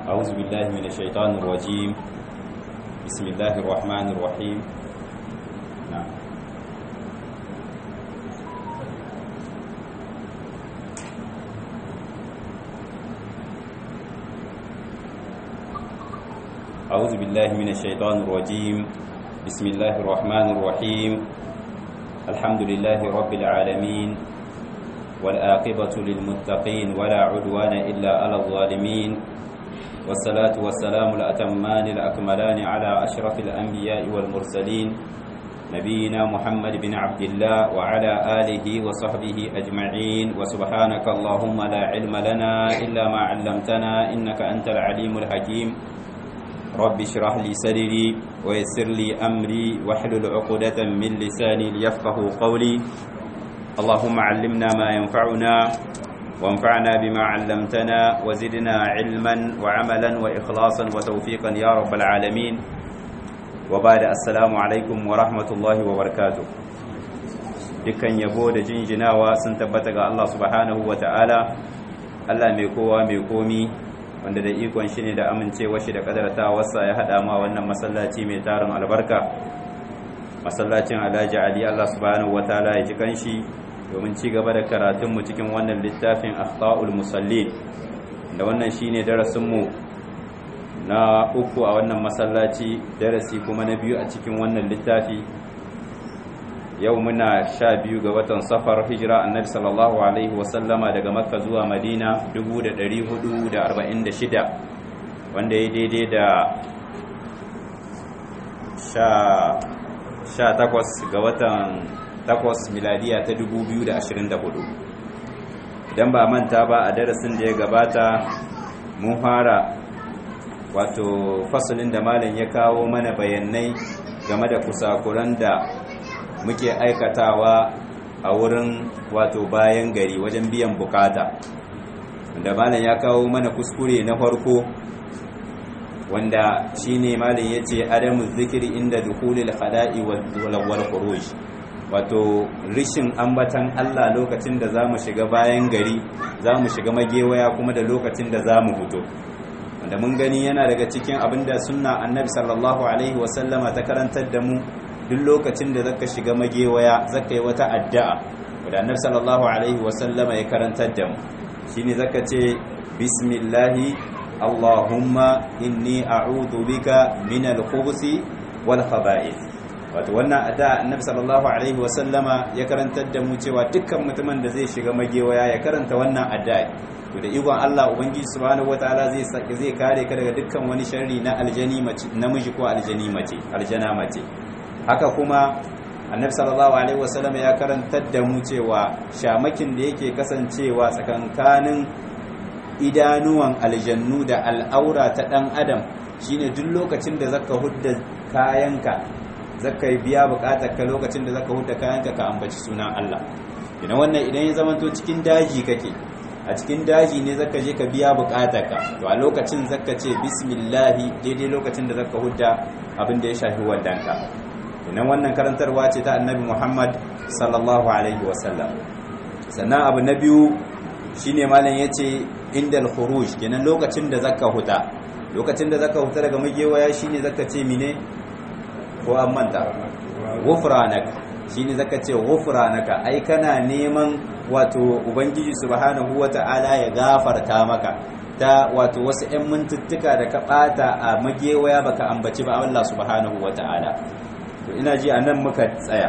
أعوذ بالله من الشيطان الرجيم بسم الله الرحمن الرحيم نعم أعوذ بالله من الشيطان الرجيم بسم الله الرحمن الرحيم الحمد لله رب العالمين والآقبة للمتقين ولا عدوان إلا على الظالمين والصلاة والسلام الأتمان الأكملان على أشرف الأنبياء والمرسلين نبينا محمد بن عبد الله وعلى آله وصحبه أجمعين وسبحانك اللهم لا علم لنا إلا ما علمتنا إنك أنت العليم الحكيم رب اشرح لي صدري ويسر لي أمري واحلل عقدة من لساني ليفقه قولي اللهم علمنا ما ينفعنا وانفعنا بما علمتنا وزدنا علما وعملا وإخلاصا وتوفيقا يا رب العالمين وبعد السلام عليكم ورحمة الله وبركاته dukkan yabo da jinjinawa sun tabbata ga Allah subhanahu wa ta'ala Allah mai kowa mai komi wanda da ikon shi ne da amincewa shi da kadarta wasa ya haɗa ma wannan masallaci mai tarin albarka masallacin alhaji ali Allah subhanahu wa ta'ala ya ji kanshi domin ci gaba da karatunmu cikin wannan littafin akhta'ul musallin da wannan shine darasinmu na uku a wannan masallaci darasi kuma na biyu a cikin wannan littafi yau muna sha biyu ga watan safar hijira annabi sallallahu alaihi wasallama daga makka zuwa madina 1446 wanda ya daidai da sha takwas ga watan takwas miladiya ta 2024 idan ba manta ba a darasin da ya gabata mun fara wato fasalin da malam ya kawo mana bayanai game da kusakuran da muke aikatawa a wurin wato bayan gari wajen biyan bukata wanda malam ya kawo mana kuskure na farko wanda shine malam yace adamu zikiri inda dukhulil khala'i wal khuruj wato rishin ambatan Allah lokacin da zamu shiga bayan gari zamu shiga magewaya kuma da lokacin da zamu fito wanda mun gani yana daga cikin abinda sunna annabi sallallahu alaihi wasallama ta karantar da mu duk lokacin da zaka shiga magewaya zaka yi wata addu'a wanda annabi sallallahu alaihi wasallama ya karantar da mu shine zaka ce bismillahi allahumma inni a'udhu bika min al-khubuthi wal khaba'ith wato wannan addu'a annabi sallallahu alaihi wasallama ya karantar da mu cewa dukkan mutumin da zai shiga magewaya ya karanta wannan addu'a to da ikon Allah ubangiji subhanahu wataala zai zai kare ka daga dukkan wani sharri na aljani mace namiji ko aljani mace aljana mace haka kuma annabi sallallahu alaihi wasallam ya karantar da mu cewa shamakin da yake kasancewa tsakankanin idanuwan aljannu da al'aura ta dan adam shine duk lokacin da zaka hudda kayanka zaka yi biya bukatar ka lokacin da zaka hudda kayanka ka ambaci sunan Allah idan wannan idan ya zamanto cikin daji kake a cikin daji ne zaka je ka biya bukatarka to a lokacin zaka ce bismillahi daidai lokacin da zaka hudda abin da ya shafi wandanka idan wannan karantarwa ce ta annabi Muhammad sallallahu alaihi wasallam sannan abu na biyu shine malam yace indal khuruj kenan lokacin da zaka huta lokacin da zaka huta daga magewaya shine zaka ce mine ko an manta ghufranak shine zaka ce ghufranaka ai kana neman wato ubangiji subhanahu wata'ala ya gafarta maka ta wato wasu 'yan mintuttuka da ka bata a magewaya baka ambaci ba Allah subhanahu wata'ala to ina ji anan muka tsaya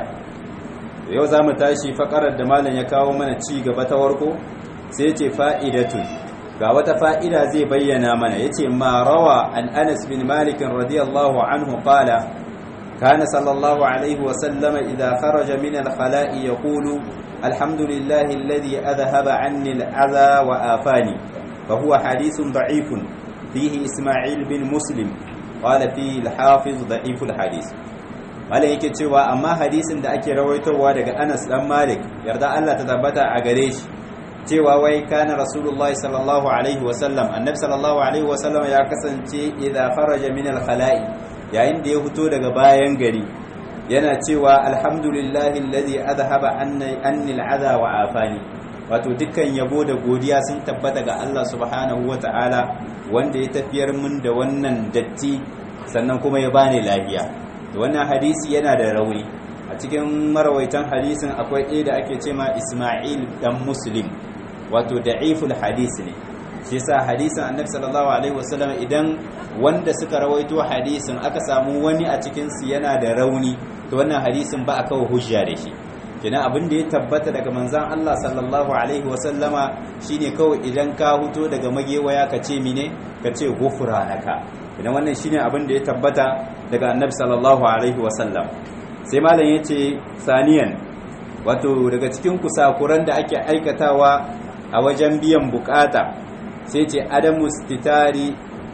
yau za mu tashi fakarar da malam ya kawo mana ci gaba ta warko sai ce fa'idatun ga wata fa'ida zai bayyana mana ya ce ma rawa an anas bin malikin radiyallahu anhu qala kana sallallahu alaihi wasallama idan kharaja min al-khala'i ya kulu alhamdulillahi alladhi adhhaba anni al-adha wa afani fa huwa hadithun da'ifun fihi isma'il bin muslim qala fihi al-hafiz da'iful hadith malam yake cewa amma hadisin da ake rawaitowa daga Anas dan Malik yarda Allah ta tabbata a gare shi cewa wai kana rasulullahi sallallahu alaihi wasallam annabi sallallahu alaihi wasallam ya kasance idza faraja min al-khala'i yayin da ya fito daga bayan gari yana cewa alhamdulillahi alladhi adhhaba anni anni al-adha wa afani wato dukkan yabo da godiya sun tabbata ga Allah subhanahu wata'ala wanda ya tafiyar mun da wannan datti sannan kuma ya bani lafiya da wannan hadisi yana da rauni a cikin marawaitan hadisin akwai ɗaya da ake ce ma Ismail dan Muslim wato da'iful hadisi ne shi yasa hadisin Annabi sallallahu alaihi wasallam idan wanda suka rawaito hadisin aka samu wani a cikin su yana da rauni to wannan hadisin ba a kawo hujja da shi kenan abin da ya tabbata daga manzan Allah sallallahu alaihi wasallama shine kawai idan ka huto daga magewaya ka ce mine ka ce gufranaka idan wannan shine abin da ya tabbata daga annabi sallallahu alaihi wasallam sai malam yace saniyan wato daga cikin kusakuran da ake aikatawa a wajen biyan bukata sai ce adamu sitari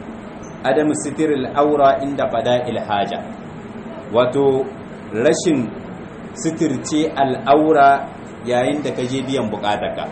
adamu sitiril aura inda fada'il haja wato rashin suturce al'aura yayin da ka je biyan bukatarka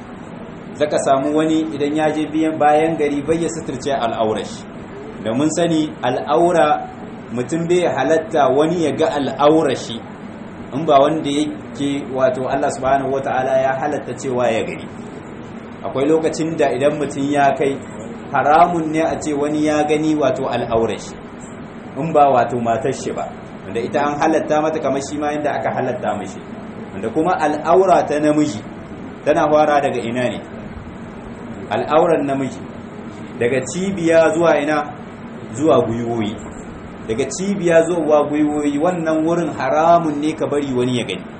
zaka samu wani idan ya je biyan bayan gari bai ya suturce al'aura shi da mun sani al'aura mutum bai halatta wani ya ga al'aura shi in ba wanda yake wato Allah subhanahu wata'ala ya halatta cewa ya gani akwai lokacin da idan mutum ya kai haramun ne a ce wani ya gani wato al'aura shi in ba wato matar shi ba wanda ita an halatta mata kamar shi ma yadda aka halatta mashi wanda kuma al'aura ta namiji tana fara daga ina ne al'auran namiji daga cibiya zuwa ina zuwa gwiwoyi daga cibiya zuwa gwiwoyi wannan wurin haramun ne ka bari wani ya gani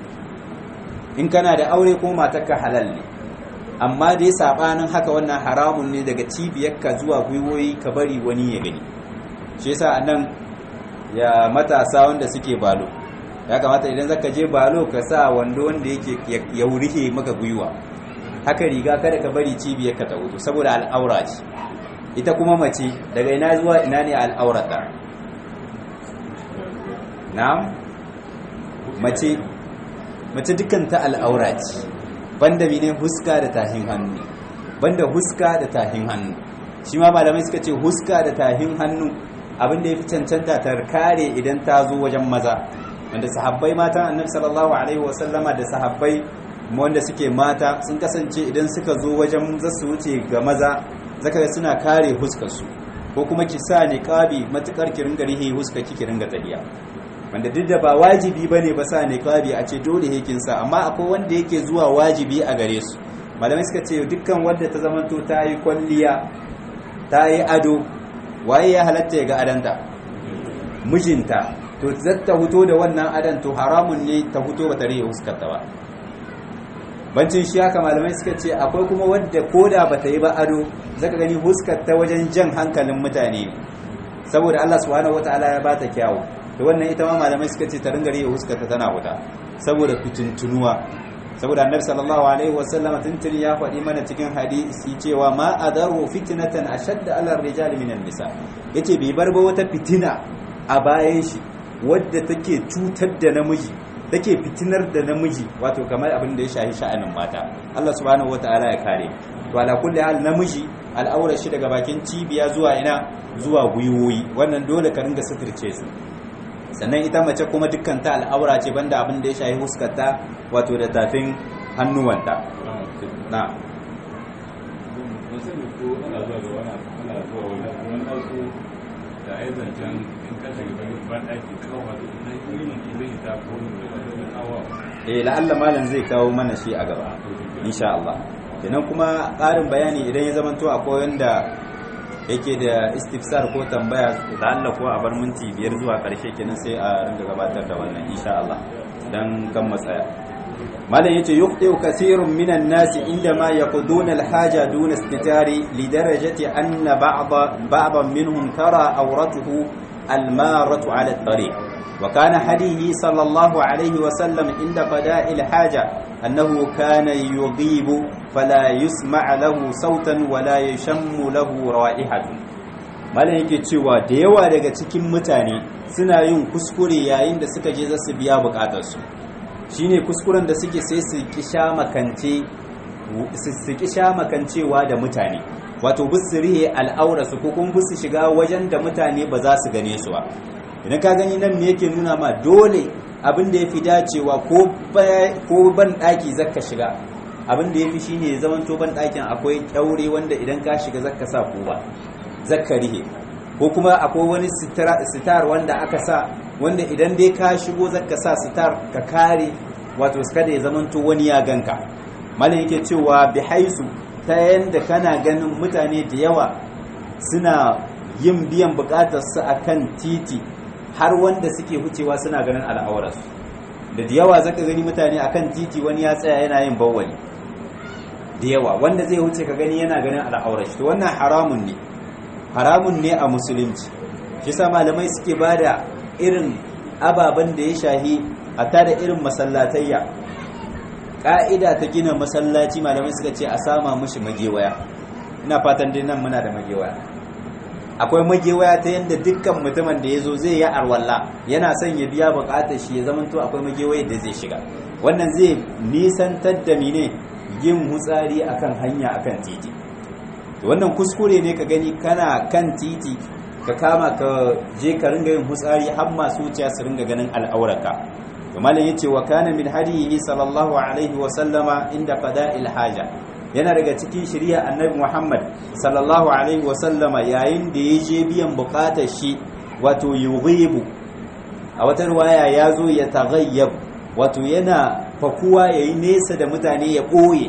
in kana da aure ko matarka halal ne amma dai sabanin haka wannan haramun ne daga cibiyarka zuwa gwiwoyi ka bari wani ya gani shi yasa nan ya matasa wanda suke balo ya kamata idan zaka je balo ka sa wando wanda yake ya wurihe maka gwiwa haka riga kada ka bari cibiyar ka ta wuto saboda al'aura ce ita kuma mace daga ina zuwa ina ne al'aurata na'am mace mace dukkan ta al'aura ce banda mene huska da tahin hannu banda huska da tahin hannu shi ma malamai suka ce huska da tahin hannu abin da ya fi cancanta ta kare idan ta zo wajen maza wanda sahabbai matan annabi sallallahu alaihi wasallama da sahabbai wanda suke mata sun kasance idan suka zo wajen za su wuce ga maza zaka ga suna kare huskarsu ko kuma ki sa niqabi matukar ki ringa rihe huskar ki ringa tahiya wanda duk da ba wajibi bane ba sa niqabi a ce dole hekin sa amma akwai wanda yake zuwa wajibi a gare su malamai suka ce dukkan wanda ta zamanto ta yi kwalliya ta yi ado waye ya halatta ya ga adanta mijinta to zata huto da wannan adan to haramun ne ta huto ba tare huskarta ba bancin shi haka malamai suka ce akwai kuma wadda koda ba ta yi ba ado zaka gani huskarta wajen jan hankalin mutane saboda Allah subhanahu wataala ya bata kyawu to wannan ita ma malamai suka ce ta ringa riya huskarta tana wuta saboda fitintunuwa saboda annabi sallallahu alaihi wasallam tuntuni ya faɗi mana cikin hadisi cewa ma adaru fitnatan ashadda ala rijali minan nisa yace bai bar ba wata fitina a bayan shi wadda take cutar da namiji take fitinar da namiji wato kamar abin da ya shahi sha'anin mata Allah subhanahu wataala ya kare to ala kulli hal namiji al'aura shi daga bakin cibiya zuwa ina zuwa gwiwoyi wannan dole ka ringa suturce su sannan ita mace kuma dukkan ta al'aura ce banda abin da ya shahi huskarta wato da tafin hannuwanta na da aizancen in ka shiga bane ban daki kawo wato idan ilimin ki zai ta ko ne da kawo eh la'alla malam zai kawo mana shi a gaba insha Allah kenan kuma ƙarin bayani idan ya zamanto akwai wanda yake da istifsar ko tambaya da Allah ko a bar minti biyar zuwa ƙarshe kenan sai a ringa gabatar da wannan insha Allah dan kan matsaya malam yace yuqtiu kaseerun minan nasi indama yaquduna alhaja duna istitari lidarajati anna ba'd ba'dan minhum tara awratuhu almaratu ala at-tariq وكان هديه صلى الله عليه وسلم عند قضاء الحاجة أنه كان يغيب فلا يسمع له صوتا ولا يشم له رائحة malam yake cewa da yawa daga cikin mutane suna yin kuskure yayin da suka je za su biya bukatarsu shine kuskuren da suke sai su kisha makance su kisha makancewa da mutane wato bisu rihe al'aurarsu ko kuma bisu shiga wajen da mutane ba za su gane su ba idan ka gani nan me yake nuna ma dole abin da ya fi dacewa ko ban ɗaki zaka shiga abin da yafi shine ya zamanto ban ɗakin akwai kyaure wanda idan ka shiga zaka sa kowa zaka rihe ko kuma akwai wani sitar wanda aka sa wanda idan dai ka shigo zaka sa sitar ka kare wato kada ya zamanto wani ya ganka malam yake cewa bi haisu ta yanda kana ganin mutane da yawa suna yin biyan bukatar su akan titi har wanda suke hucewa suna ganin al'aurarsu da da yawa zaka gani mutane akan titi wani ya tsaya yana yin bawwali da yawa wanda zai wuce ka gani yana ganin al'aurar shi to wannan haramun ne haramun ne a musulunci shi sa malamai suke bada irin ababen da ya shahi a tada irin masallatayya ƙa'ida ta gina masallaci malamai suka ce a sama mushi magewaya ina fatan dai nan muna da magewaya akwai magewaya ta yadda dukkan mutumin da ya zo zai yi arwalla yana son ya biya buƙatar shi ya zamanto akwai magewaya da zai shiga wannan zai nisantar da mine yin hutsari akan hanya akan titi wannan kuskure ne ka gani kana kan titi ka kama ka je ka ringa yin hutsari har masu wuciya su ringa ganin al'auraka to malam yace wa kana min hadihi sallallahu alaihi wa sallama inda qada'il haja yana daga cikin shari'a annabi Muhammad sallallahu alaihi wa sallama yayin da ya je biyan bukatar shi wato yughibu a wata riwaya ya zo ya taghayyab wato yana fakuwa yayi nesa da mutane ya ɓoye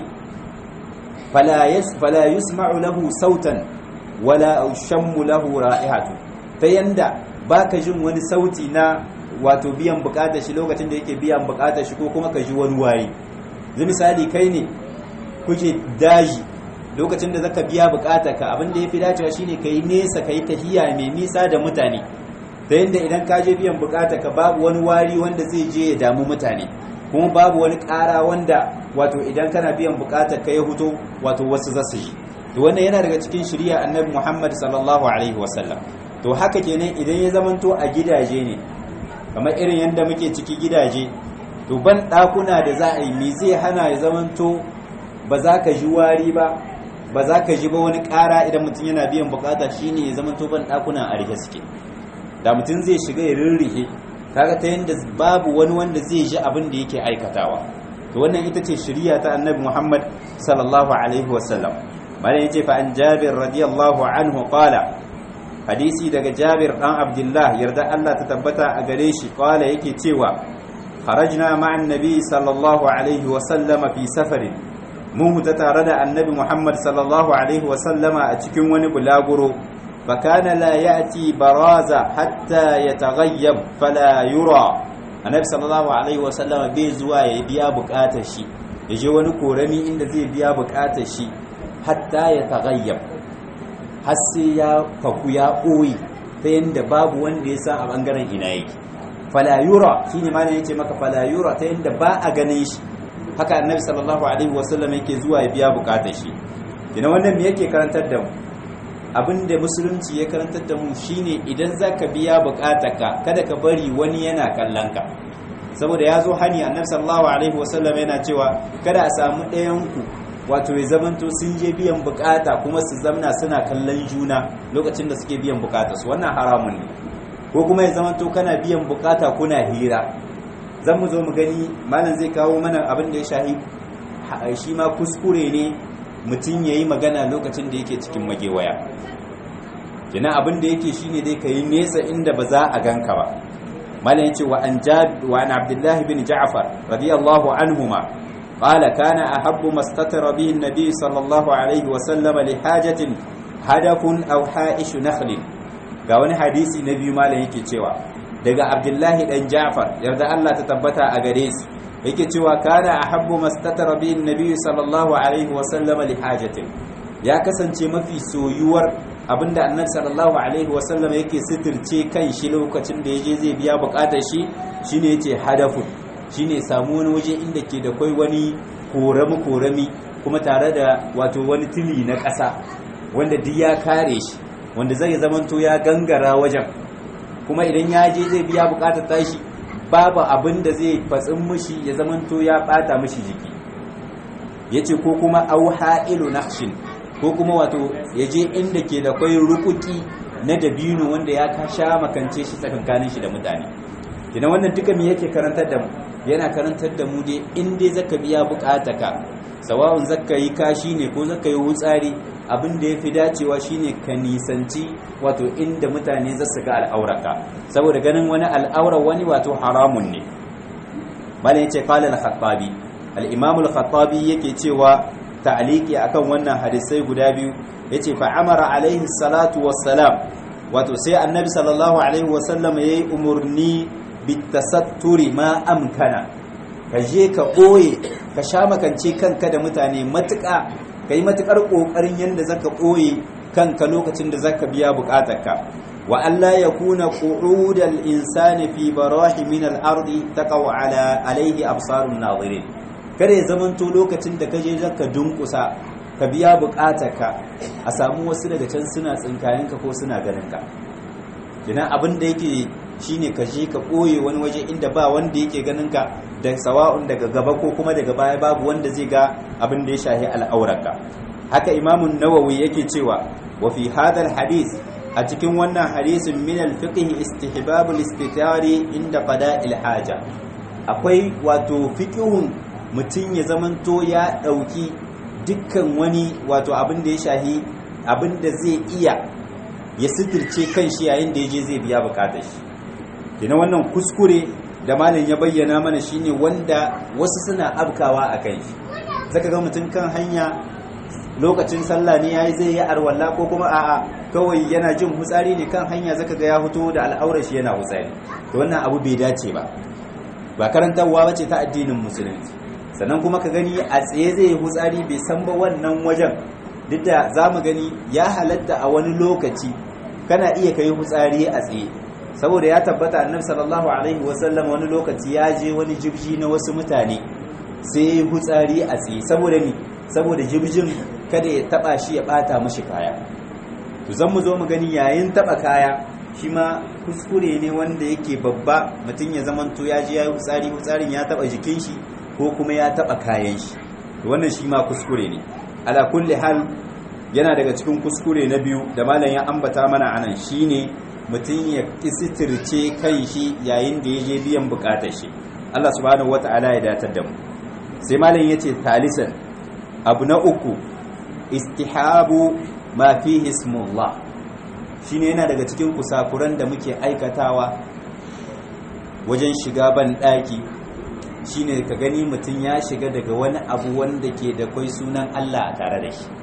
fala yusma'u lahu sautan wala shammu lahu ra'ihatu ta yanda baka jin wani sauti na wato biyan bukatar shi lokacin da yake biyan bukatar shi ko kuma ka ji wani wari zai misali kai ne kuke daji lokacin da zaka biya bukatar ka abin da yafi dacewa shine kai nesa kai tahiya mai nisa da mutane ta yanda idan ka je biyan bukatar ka babu wani wari wanda zai je ya damu mutane kuma babu wani ƙara wanda wato idan kana biyan bukatar ka ya huto wato wasu za su yi to wannan yana daga cikin shari'a annabi Muhammad sallallahu alaihi wasallam to haka kenan idan ya zamanto a gidaje ne kamar irin yadda muke ciki gidaje to ban ɗakuna da za a yi me zai hana ya zamanto ba za ka ji wari ba ba za ka ji ba wani ƙara idan mutum yana biyan bukata shine ya zamanto ban ɗakuna a rike suke da mutum zai shiga ya rirrihe kaga ta yadda babu wani wanda zai ji abin da yake aikatawa to wannan ita ce shari'a ta annabi Muhammad sallallahu alaihi wasallam malam yace fa an Jabir radiyallahu anhu qala hadisi daga Jabir dan Abdullah yarda Allah ta tabbata a gare shi qala yake cewa kharajna ma'an nabi sallallahu alaihi wasallama fi safarin mun huta tare da annabi Muhammad sallallahu alaihi wasallama a cikin wani bulaguro فكان لا يأتي برازة حتى يتغيب فلا يرى النبي صلى الله عليه وسلم bai zuwa ya biya bukatar shi ya je wani korami inda zai biya bukatar shi hatta ya taghayyab har sai ya faku ya koyi ta yanda babu wanda ya san a bangaren ina yake fala yura shine ma ne yace maka fala yura ta yanda ba a ganin shi haka annabi sallallahu alaihi wasallam yake zuwa ya biya bukatar shi ina wannan me yake karantar da mu abin da musulunci ya karantar da mu shine idan zaka biya bukatarka kada ka bari wani yana kallon ka saboda ya zo hani annabi sallallahu alaihi wasallam yana cewa kada a samu ɗayan ku wato ya zamanto sun je biyan bukata kuma su zamna suna kallon juna lokacin da suke biyan bukata su wannan haramun ne ko kuma ya zamanto kana biyan bukata kuna hira zan mu zo mu gani malam zai kawo mana abin da ya shahi shi ma kuskure ne mutum ya yi magana lokacin da yake cikin magewaya jina abin da yake shine dai ka yi nesa inda ba za a ganka ba malam yace wa an wa an abdullah bin ja'far radiyallahu anhuma qala kana ahabbu mastatara bihi an-nabi sallallahu alaihi wa sallam li hajatin hadafun aw ha'ish nakhl ga wani hadisi na biyu malam yake cewa daga abdullah dan ja'far yarda Allah ta tabbata a gare su yake cewa kana ahabbu mastatara bihi an-nabi sallallahu alaihi wa sallam li hajatin ya kasance mafi soyuwar abinda annabi sallallahu alaihi wasallam yake sitirce kan shi lokacin da yaje zai biya bukatar shi shine yace hadafu shine samu wani waje inda ke da kai wani korami korami kuma tare da wato wani tili na ƙasa wanda duk ya kare shi wanda zai zamanto ya gangara wajen kuma idan ya je zai biya bukatar tashi babu abin da zai fatsin mushi ya zamanto ya bata mushi jiki yace ko kuma auha'ilu naqshin ko kuma wato ya je inda ke da kwai rukuki na dabino wanda ya sha makance shi tsakankanin shi da mutane idan wannan duka me yake karantar da mu yana karantar da mu dai in dai zaka biya bukataka sawa'un zakka yi kashi ne ko zakka yi wutsari abin da ya fi dacewa shine ka nisanci wato inda mutane za su ga al'auraka saboda ganin wani al'aura wani wato haramun ne malam yace qala al-khattabi al-imam al-khattabi yake cewa ta'liqi akan wannan hadisai guda biyu yace fa amara alaihi salatu wassalam wato sai annabi sallallahu alaihi wasallam yayi umurni bitasatturi ma amkana ka je ka ɓoye ka sha makance kanka da mutane matuƙa ka yi matuƙar ƙoƙarin yadda zaka ɓoye kanka lokacin da zaka biya buƙatarka wa Allah ya kuna qu'udal insani fi barahi min al-ardi taqaw ala alayhi absarun nadirin kada ya zamanto lokacin da kaje zaka dunkusa ka biya buƙatarka a samu wasu daga can suna tsinkayenka ko suna ganinka kina abin da yake shine ka je ka ɓoye wani waje inda ba wanda yake ganin ka da sawa'un daga gaba ko kuma daga baya babu wanda zai ga abin da ya shahi al'aurarka haka imamun nawawi yake cewa wa fi hadal hadith a cikin wannan hadisin min al-fiqh istihbab al-istitari inda qada'il haja akwai wato fiqhun mutum ya zamanto ya dauki dukkan wani wato abin da ya shahi abin da zai iya ya sitirce kan shi yayin da ya je zai biya bukatar shi kina wannan kuskure da malam ya bayyana mana shine wanda wasu suna abkawa a kai shi zaka ga mutum kan hanya lokacin sallah ne yayi zai yi arwalla ko kuma a'a kawai yana jin hutsari ne kan hanya zaka ga ya fito da al'aurar shi yana hutsari to wannan abu bai dace ba ba karantarwa bace ta addinin musulunci sannan kuma ka gani a tsaye zai yi hutsari bai san ba wannan wajen duk da za mu gani ya halatta a wani lokaci kana iya kai hutsari a tsaye saboda ya tabbata annabi sallallahu alaihi wasallam wani lokaci ya je wani jibji na wasu mutane sai ya hutsari a tsaye saboda ni saboda jibjin kada ya taba shi ya bata mashi kaya to zan mu zo mu gani yayin taba kaya shi ma kuskure ne wanda yake babba mutum ya zamanto ya je ya yi hutsari hutsarin ya taba jikin shi ko kuma ya taba kayan shi wannan shi ma kuskure ne ala kulli hal yana daga cikin kuskure na biyu da malam ya ambata mana anan shine mutum ya kisitirce kan shi yayin da ya je biyan bukatar shi Allah subhanahu wata'ala ya datar da mu sai malam yace talisan abu na uku istihabu ma fihi ismullah shine yana daga cikin kusakuran da muke aikatawa wajen shiga ban daki shine ka gani mutum ya shiga daga wani abu wanda ke da kwai sunan Allah a tare da shi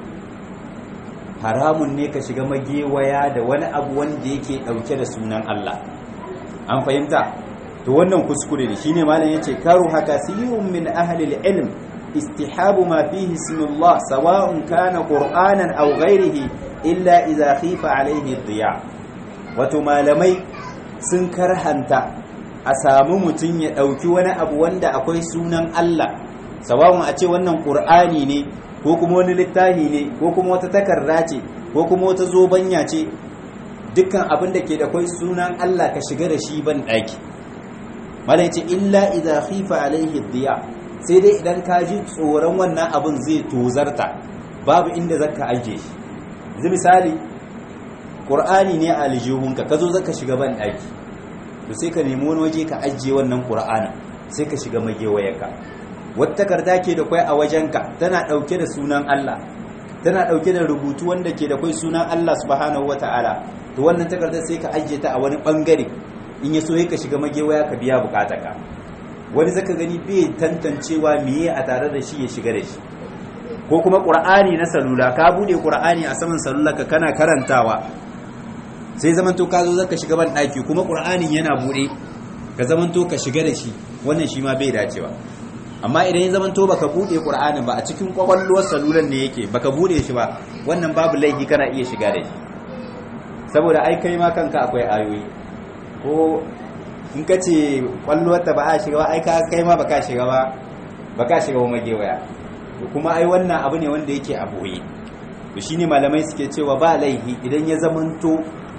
haramun ne ka shiga magewaya da wani abu wanda yake dauke da sunan Allah an fahimta to wannan kuskure ne shine malam yace karu haka sirrun min ahli ilm istihabu ma fihi ismullah sawa'un kana qur'anan aw ghayrihi illa idza khifa alayhi diya wato malamai sun karhanta a samu mutum ya ɗauki wani abu wanda akwai sunan Allah sawawun a ce wannan ƙur'ani ne ko kuma wani littafi ne ko kuma wata takarda ce ko kuma wata zobanya ce dukkan abin da ke da kwai sunan Allah ka shiga da shi ban ɗaki malai ce illa idza khifa alaihi diya sai dai idan ka ji tsoron wannan abin zai tozarta babu inda zaka aje shi yanzu misali ƙur'ani ne a aljihunka ka zo zaka shiga ban ɗaki to sai ka nemi wani waje ka ajiye wannan qur'ana sai ka shiga magewayarka wata takarda ke da kwai a wajenka tana dauke da sunan Allah tana dauke da rubutu wanda ke da kwai sunan Allah subhanahu wataala to wannan takarda sai ka ajiye ta a wani bangare in ya so ka shiga magewaya ka biya bukatarka wani zaka gani bai tantancewa meye a tare da shi ya shiga da shi ko kuma qur'ani na salula ka bude qur'ani a saman salularka kana karantawa sai zamanto ka zo zaka shiga ban daki kuma qur'anin yana bude ka zamanto ka shiga da shi wannan shi ma bai dacewa amma idan ya zamanto baka bude qur'anin ba a cikin kwakwalwar salulan ne yake baka bude shi ba wannan babu laifi kana iya shiga da shi saboda ai kai ma kanka akwai ayoyi ko in ka ce kwallowar ta ba a shiga ba ai ka kai ma baka shiga ba baka shiga ba magewaya kuma ai wannan abu ne wanda yake a boye to shine malamai suke cewa ba laifi idan ya zamanto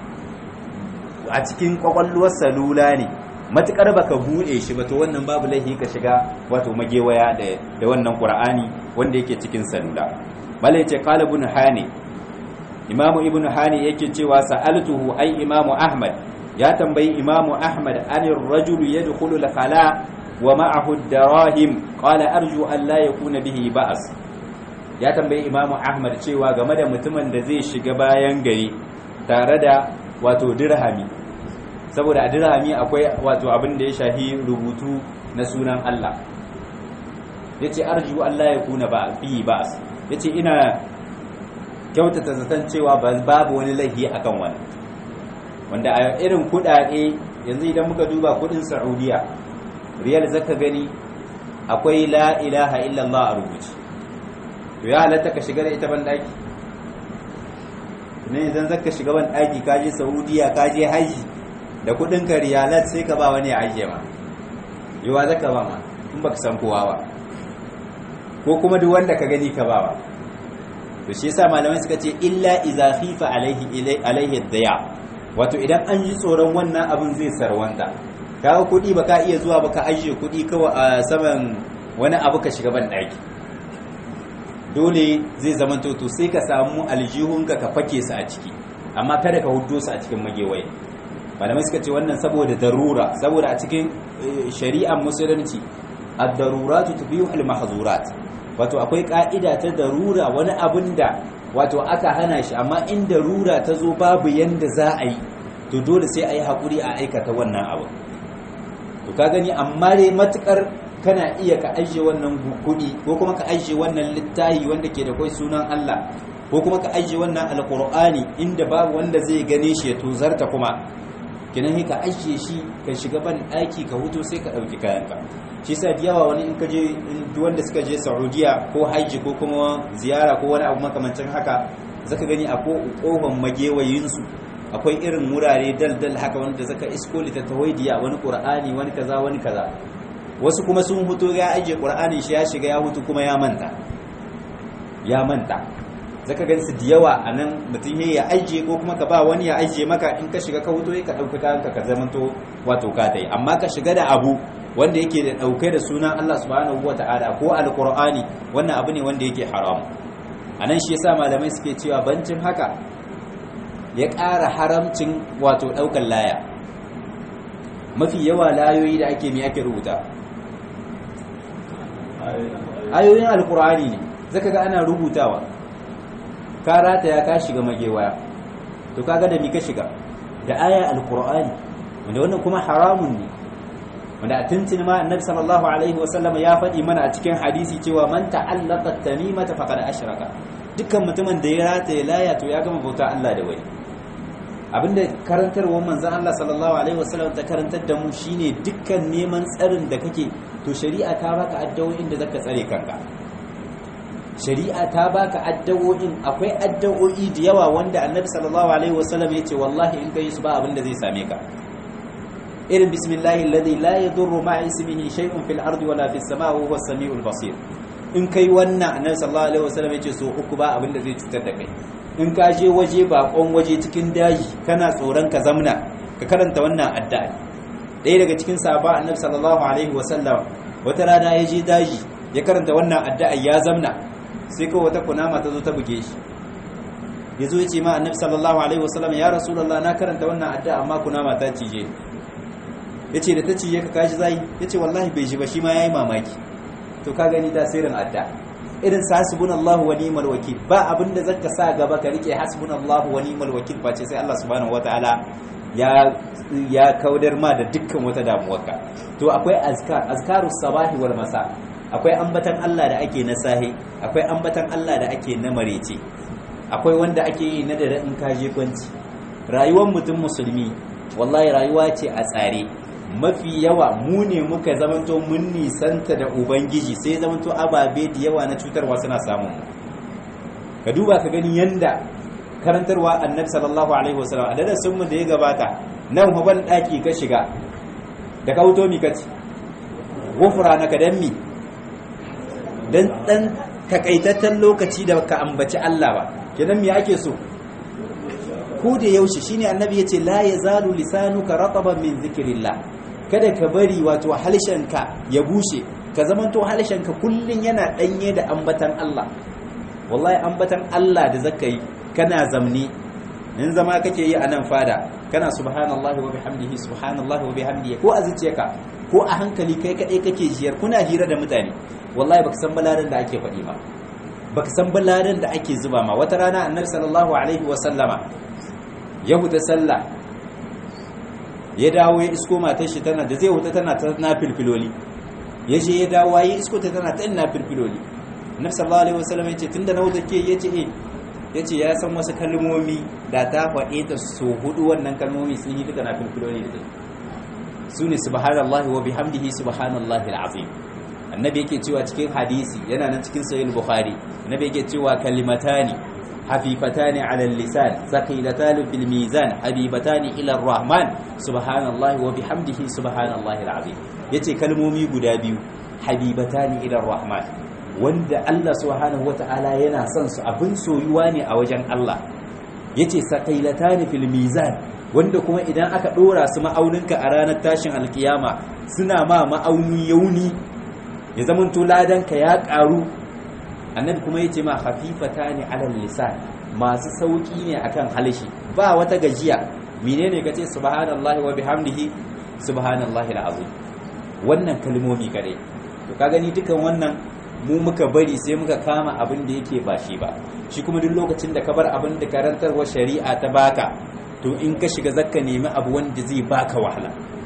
a cikin kwakwalwar salula ne matukar baka bude shi ba to wannan babu laifi ka shiga wato magewaya da da wannan qur'ani wanda yake cikin salula malai ce qala ibn hani imamu ibn hani yake cewa sa'altuhu ai imamu ahmad ya tambayi imamu ahmad anir rajulu yadkhulu al-khala wa ma'ahu ad-darahim qala arju an la yakuna bihi ba's ya tambayi imamu ahmad cewa game da mutumin da zai shiga bayan gari tare da wato dirhami saboda a dirhami akwai wato abin da ya shahi rubutu na sunan Allah ya ce arju Allah ya kuna ba fi ba ya ce ina kyautata zaton cewa babu wani laifi akan wani wanda a irin kudade yanzu idan muka duba kudin saudiya riyal zaka gani akwai la ilaha illallah a rubuce to ya halatta ka shiga da ita ban daki ne idan zaka shiga ban daki ka je saudiya ka je haji da kudin ka riyalat sai ka ba wani ya ajiye ma yawa zaka ba ma in baka san kowa ba ko kuma duk wanda ka gani ka ba ba to shi yasa malamai suka ce illa idza khifa alaihi alaihi daya wato idan an ji tsoron wannan abin zai sarwanta kawo kuɗi ba ka iya zuwa ba ka ajiye kuɗi kawai a saman wani abu ka shiga ban ɗaki dole zai zama to sai ka samu aljihunka ka fake su a ciki amma kada ka hudo su a cikin magewaye malamai suka ce wannan saboda darura saboda a cikin shari'ar musulunci ad-daruratu tubihu al-mahzurat wato akwai ka'ida ta darura wani abin da wato aka hana shi amma in darura ta zo babu yanda za a yi to dole sai a yi haƙuri a aikata wannan abu to ka gani amma dai matukar kana iya ka ajiye wannan kuɗi ko kuma ka ajiye wannan littahi wanda ke da kai sunan Allah ko kuma ka ajiye wannan alqur'ani inda babu wanda zai gane shi ya tozarta kuma kinan ka ajiye shi ka shiga ban ɗaki ka huto sai ka ɗauki kayanka shi sa da yawa wani in ka je wanda suka je Saudiya ko haji ko kuma ziyara ko wani abu makamancin haka zaka gani a kofan magewayinsu akwai irin wurare dal-dal haka wanda zaka isko littattafaidiya wani qur'ani wani kaza wani kaza wasu kuma sun huto ya ajiye qur'ani shi ya shiga ya hutu kuma ya manta ya manta zaka gani su da yawa a nan mutum ya ajiye ko kuma ka ba wani ya ajiye maka in ka shiga ka huto ka ɗauki kayanka ka zamanto wato ka dai amma ka shiga da abu wanda yake da ɗauke da sunan Allah subhanahu wa ta'ala ko alqur'ani wannan abu ne wanda yake haram anan shi yasa malamai suke cewa bancin haka ya ƙara haramcin wato ɗaukar laya mafi yawa layoyi da ake mai ake rubuta ayoyin alkur'ani ne zaka ga ana rubutawa ka rataya ka shiga magewaya to kaga da mi ka shiga da aya alkur'ani wanda wannan kuma haramun ne wanda a tuntuni ma annabi sallallahu alaihi wasallam ya faɗi mana a cikin hadisi cewa man ta'allaqa tamimata faqad ashraka dukkan mutumin da ya rataye laya to ya gama bauta Allah da wani abinda karantarwar manzan Allah sallallahu alaihi wasallam ta karantar da mu shine dukkan neman tsarin da kake to shari'a ta baka addu'o'in da zaka tsare kanka shari'a ta baka addu'o'in akwai addu'o'i da yawa wanda annabi sallallahu alaihi wasallam yace wallahi in kai su ba abinda zai same ka irin bismillahi alladhi la yadurru ma'a ismihi shay'un fil ardi wala fis samai wa huwa as-sami'ul basir in kai wannan annabi sallallahu alaihi wasallam yace so uku ba abinda zai cutar da kai in ka je waje bakon waje cikin daji kana tsoron ka zamna ka karanta wannan addu'a ɗaya daga cikin sahaba annabi sallallahu alaihi wasallam wata rana ya je daji ya karanta wannan addu'a ya zamna sai kawai wata kunama ta zo ta buge shi ya zo ya ce ma annabi sallallahu alaihi wasallam ya rasulullah na karanta wannan addu'a amma kunama ta cije ya ce da ta cije ka kashi zai ya ce wallahi bai ji ba shi ma ya yi mamaki to ka gani tasirin addu'a irin sa hasbunallahu wa ni'mal wakil ba abinda zaka sa gaba ka rike hasbunallahu wa ni'mal wakil face sai Allah subhanahu wataala ya ya kaudar ma da dukkan wata damuwarka to akwai azkar azkarus sabahi wal masa akwai ambatan Allah da ake na sahi akwai ambatan Allah da ake na marece akwai wanda ake yi na dare in ka je kwanci rayuwar mutum musulmi wallahi rayuwa ce a tsare mafi yawa mu ne muka zamanto mun nisanta da ubangiji sai zamanto ababe da yawa na cutarwa suna samun ka duba ka gani yanda karantarwa annabi sallallahu alaihi wasallam a darasin mu da ya gabata nan huban daki ka shiga da ka wuto mi kace gofura na kadan mi dan dan takaitaccen lokaci da ka ambaci Allah ba kenan me ake so ko da yaushe shine annabi yace la yazalu lisanuka rataban min zikrillah kada ka bari wato halshenka ya bushe ka zamanto halshenka kullun yana danye da ambatan Allah wallahi ambatan Allah da zaka yi kana zamni in zama kake yi a nan fada kana subhanallahi wa bihamdihi subhanallahi wa bihamdihi ko a zuciyarka ko a hankali kai kadai kake jiyar kuna hira da mutane wallahi baka san balarin da ake faɗi ba baka san baladan da ake zuba ma wata rana annabi sallallahu alaihi wa sallama ya huta sallah ya dawo ya isko matar shi tana da zai huta tana ta nafilfiloli ya je ya dawo ya isko ta tana ta nafilfiloli annabi sallallahu alaihi wa sallama ya ce tunda na huta ke ya ce eh ya ce ya san wasu kalmomi da ta faɗe ta so hudu wannan kalmomi sun yi duka nafilfiloli da zai su ne subhanallahi wa bihamdihi subhanallahi al'azim annabi yake cewa cikin hadisi yana nan cikin sahih bukhari annabi yake cewa kalimatani hafifatani ala lisan thaqilatani fil mizan habibatani ila arrahman subhanallahi wa bihamdihi subhanallahi al'azim yace kalmomi guda biyu habibatani ila arrahman wanda Allah subhanahu wata'ala yana son su abin soyuwa ne a wajen Allah yace thaqilatani fil mizan wanda kuma idan aka dora su ma'auninka a ranar tashin alkiyama suna ma ma'auni yauni ya zama to ladanka ya karu annabi kuma yace ma khafifata ne alal lisan masu sauki ne akan halishi ba wata gajiya menene kace subhanallahi wa bihamdihi subhanallahi alazim wannan kalmomi kadai to ka gani dukan wannan mu muka bari sai muka kama abin da yake ba shi ba shi kuma duk lokacin da ka bar abin da karantarwa shari'a ta baka to in ka shiga zakka nemi abu wanda zai baka wahala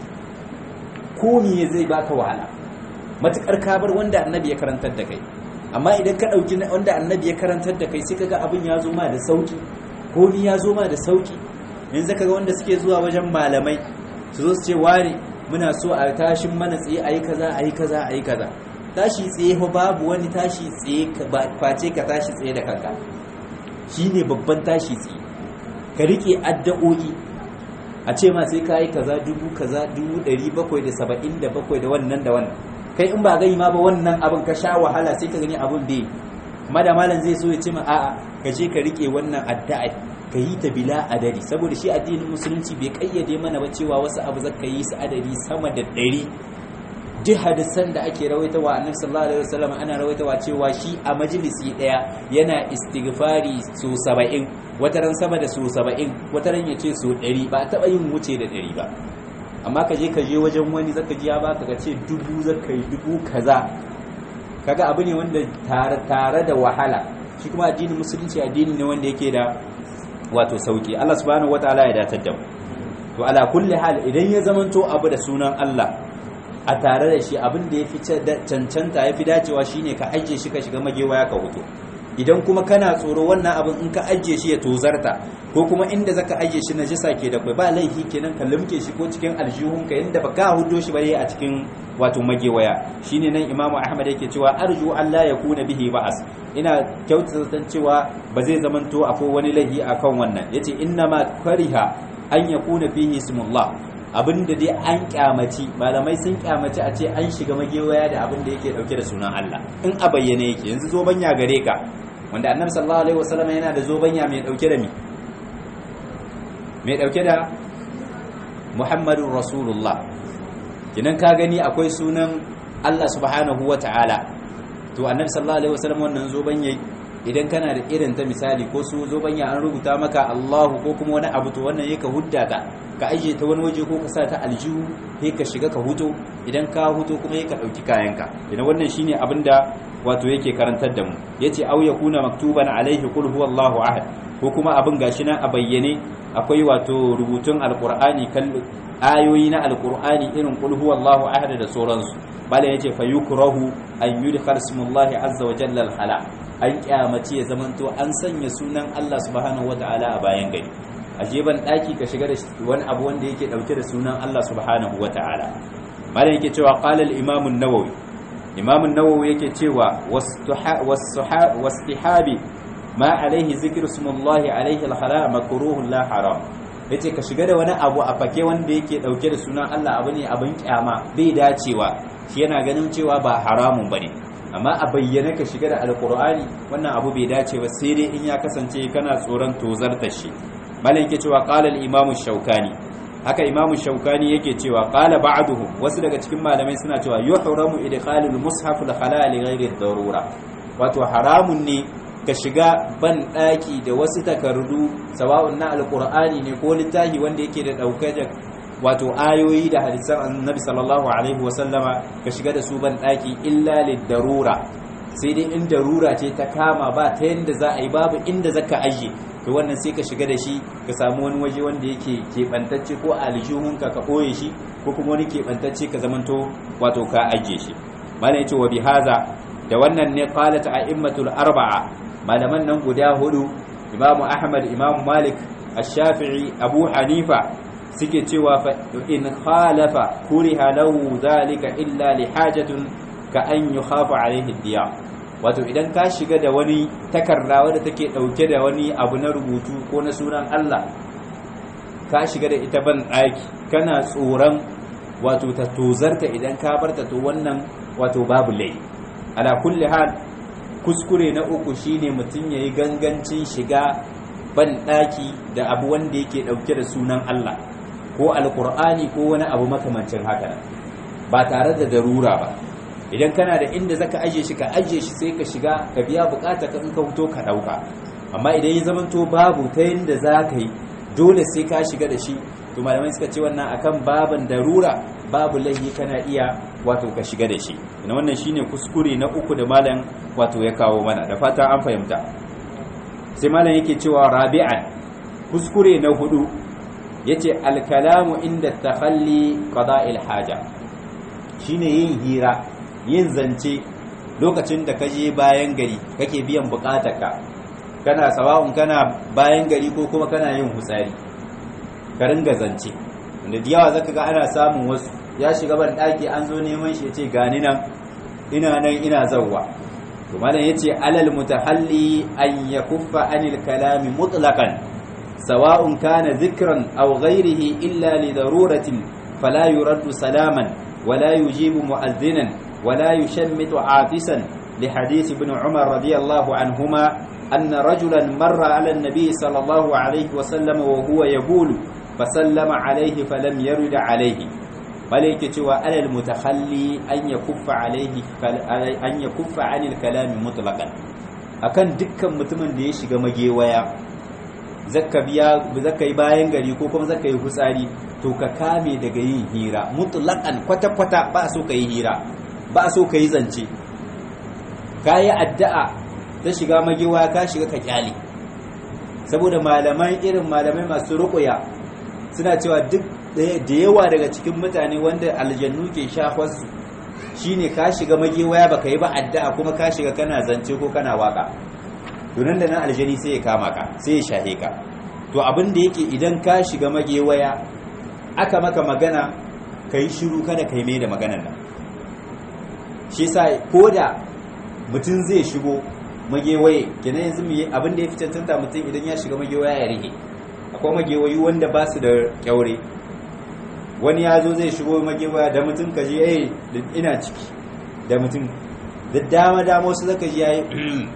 ko me zai baka wahala matukar ka bar wanda annabi ya karantar da kai amma idan ka dauki wanda annabi ya karantar da kai sai kaga abin ya zo ma da sauki ko ni ya zo ma da sauki yanzu kaga wanda suke zuwa wajen malamai su zo su ce wani muna so a tashin mana tsaye ayi kaza ayi kaza ayi kaza tashi tsaye fa babu wani tashi tsaye face ka tashi tsaye da kanka shine babban tashi tsaye ka rike addu'o'i a ce ma sai ka yi kaza dubu kaza dubu ɗari bakwai da saba'in da bakwai da wannan da wannan kai in ba gai ma ba wannan abin ka sha wahala sai ka gani abin bai amma da malam zai so ya ce ma a'a ka je ka rike wannan addu'a ka yi ta bila adadi saboda shi addinin musulunci bai kayyade mana ba cewa wasu abu zaka yi su adadi sama da ɗari duk hadisan da ake rawaitawa annabi sallallahu alaihi wasallam ana rawaitawa cewa shi a majalisi daya yana istighfari su 70 wataran sama da su 70 wataran yace su 100 ba taba yin wuce da 100 ba amma ka je ka je wajen wani zaka ji ya baka ka ce dubu zaka yi dubu kaza kaga abu ne wanda tare tare da wahala shi kuma addinin musulunci addini ne wanda yake da wato sauki Allah subhanahu wataala ya datar da mu to ala kulli hal idan ya zamanto abu da sunan Allah a tare da shi abin da ya fi cancanta ya fi dacewa shine ka ajiye shi ka shiga magewaya ka hutu idan kuma kana tsoro wannan abin in ka ajiye shi ya tozarta ko kuma inda zaka ajiye shi najisa ke da kai ba laifi kenan ka limke shi ko cikin aljihun ka yanda baka hudo shi bare a cikin wato magewaya shine nan Imam Ahmad yake cewa arju Allah ya kuna bihi ba'as ina kyautata cewa ba zai zamanto akwai wani laifi akan wannan yace inna ma kariha an yakuna fihi ismullah abin da dai an kyamaci malamai sun kyamaci a ce an shiga magewaya da abin da yake dauke da sunan Allah in a bayyane yake yanzu zobanya gare ka wanda annabi sallallahu alaihi wasallam yana da zobanya mai dauke da mi mai dauke da Muhammadur Rasulullah kinan ka gani akwai sunan Allah subhanahu wata'ala to annabi sallallahu alaihi wasallam wannan zobanya idan kana da irin ta misali ko su zobanya an rubuta maka Allahu ko kuma wani abu to wannan yake hudda ka ka ajiye ta wani waje ko ka sa ta aljihu sai ka shiga ka huto idan ka huto kuma ka dauki kayanka idan wannan shine abin da wato yake karantar da mu yace au yakuna maktuban alaihi qul huwallahu ahad ko kuma abin gashi nan a bayyane akwai wato rubutun alqur'ani kan ayoyi na alqur'ani irin qul huwallahu ahad da sauransu bala yace fayukrahu an yudkhal ismullahi azza wa jalla al an kyamace ya zamanto an sanya sunan Allah subhanahu wataala a bayan gari a jeban daki ka shiga da wani abu wanda yake dauke da sunan Allah subhanahu wataala malam yake cewa qala al-imam an-nawawi imam an-nawawi yake cewa wastihabi ma alaihi zikru ismullahi alaihi al-hala makruhun la haram yace ka shiga da wani abu a fake wanda yake dauke da sunan Allah abu ne abin kyama bai dacewa shi yana ganin cewa ba haramun bane amma a bayyana ka shiga da alkur'ani wannan abu bai dace ba sai dai in ya kasance kana tsoron tozarta shi malam yake cewa qala al-imamu shaukani haka imamu shaukani yake cewa qala ba'duhum wasu daga cikin malamai suna cewa yuhramu idkhalul mushaf al-khala li ghairi darura wato haramun ne ka shiga ban daki da wasu takardu sawa'un na alkur'ani ne ko littafi wanda yake da dauke da wato ayoyi da hadisan annabi sallallahu alaihi wasallama ka shiga da su ban daki illa lidarura sai dai in darura ce ta kama ba ta yanda za a yi babu inda zaka ajiye to wannan sai ka shiga da shi ka samu wani waje wanda yake keɓantacce ko a aljihunka ka ɓoye shi ko kuma wani keɓantacce ka zamanto wato ka ajiye shi malam yace wa bihaza da wannan ne qalat a'immatul arba'a malaman nan guda hudu imamu ahmad imamu malik ash-shafi'i abu hanifa suke cewa fa in khalafa kuriha lahu zalika illa li hajatin ka an yukhafa alaihi diya wato idan ka shiga da wani takarda wadda take dauke da wani abu na rubutu ko na sunan Allah ka shiga da ita ban daki kana tsoron wato ta tozarta idan ka barta to wannan wato babu lai ala kulli hal kuskure na uku shine mutum yayi gangancin shiga ban daki da abu wanda yake dauke da sunan Allah ko alqur'ani ko wani abu makamancin haka ba tare da darura ba idan kana da inda zaka aje shi ka aje shi sai ka shiga ka biya bukata ka in ka fito ka dauka amma idan ya zamanto babu ta yanda zaka yi dole sai ka shiga da shi to malamai suka ce wannan akan baban darura babu laifi kana iya wato ka shiga da shi ina wannan shine kuskure na uku da malam wato ya kawo mana da fata an fahimta sai malam yake cewa rabi'an kuskure na hudu yace al-kalamu inda takhalli qada'il haja shine yin hira yin zance lokacin da kaje bayan gari kake biyan bukatarka kana sawa'un kana bayan gari ko kuma kana yin hutsari ka ringa zance wanda da yawa zaka ga ana samun wasu ya shiga ban daki an zo neman shi yace gani nan ina nan ina zawwa to malam yace alal mutahalli an yakuffa anil kalami mutlaqan sawa'un kana dhikran aw ghayrihi illa li daruratin fala yuraddu salaman wala yujibu mu'adhdhinan wala yushammitu afisan لحديث ابن عمر رضي الله عنهما أن رجلا مر على النبي صلى الله عليه وسلم وهو يبول فسلم عليه فلم يرد عليه ملك توا على المتخلي أن يكف عليه أن يكف عن الكلام مطلقا akan dukkan mutumin da ya shiga magewaya zakka biya zakka yi bayan gari ko kuma zakka yi hutsari to ka kame daga yin hira mutlaqan kwata kwata ba so ka yi hira ba so ka yi zance ka yi addu'a ta shiga magewaya ka shiga ka kyale saboda malaman irin malamai masu rukuya suna cewa duk da yawa daga cikin mutane wanda aljannu ke shafarsu shine ka shiga magewaya baka yi ba addu'a kuma ka shiga kana zance ko kana waka to nan da nan aljani sai ya kama ka sai ya shahe ka to abin da yake idan ka shiga magewaya aka maka magana ka yi shiru kada ka yi mai da maganan nan shi sa ko da mutum zai shigo magewaye kenan yanzu mu abin da ya fi cancanta mutum idan ya shiga magewaya ya rike akwai magewayi wanda ba su da kyaure wani ya zo zai shigo magewaya da mutum ka ji eh ina ciki da mutum da dama dama wasu zaka ji yayi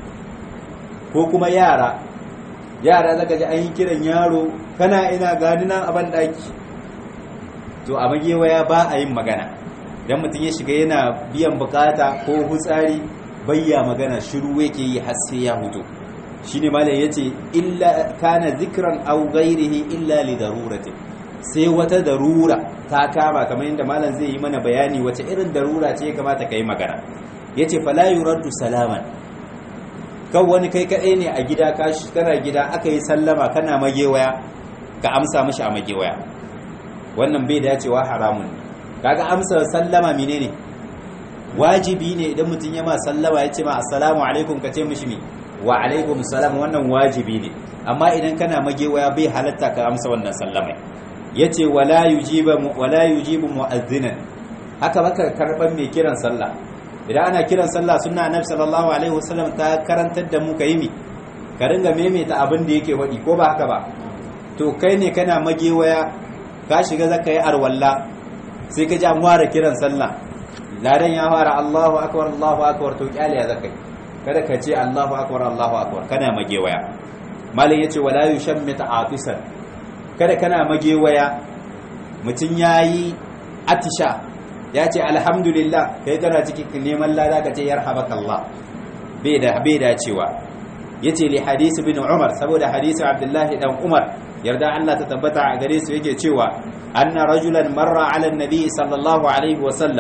ko kuma yara yara zaka ji an yi kiran yaro kana ina gani nan a daki to a magewaya ba a yin magana dan mutum ya shiga yana biyan bukata ko hutsari bayya magana shiru yake yi har sai ya hutu shine malam yace illa kana zikran aw ghairihi illa li darurati sai wata darura ta kama kamar yadda malam zai yi mana bayani wace irin darura ce ya kamata kai magana yace fala yuraddu salaman kan wani kai kadai ne a gida ka kana gida aka yi sallama kana magewaya ka amsa mishi a magewaya wannan bai dacewa haramun ne kaga amsa sallama menene wajibi ne idan mutum ya ma sallama ya ce ma assalamu alaikum ka ce mishi mi wa alaikum salam wannan wajibi ne amma idan kana magewaya bai halatta ka amsa wannan sallama yace wala yujiba wala yujibu mu'adhdhinan haka baka karban mai kiran sallah idan ana kiran sallah sunna annabi sallallahu alaihi wasallam ta karantar da mu kai mi ka ringa maimaita abin da yake wadi ko ba haka ba to kai ne kana magewaya ka shiga zaka yi arwalla sai ka ji an fara kiran sallah ladan ya fara Allahu akbar Allahu akbar to kyale ya zakai kada ka ce Allahu akbar Allahu akbar kana magewaya malin yace wala yushammita afisan kada kana magewaya mutun yayi atisha ya ce alhamdulillah kai kana cikin neman lada ka ce yarhabakallah bai da bai da cewa yace li hadisi bin Umar saboda hadisi Abdullahi dan Umar yarda Allah ta tabbata a gare su yake cewa anna rajulan marra ala nabi sallallahu alaihi wa sallam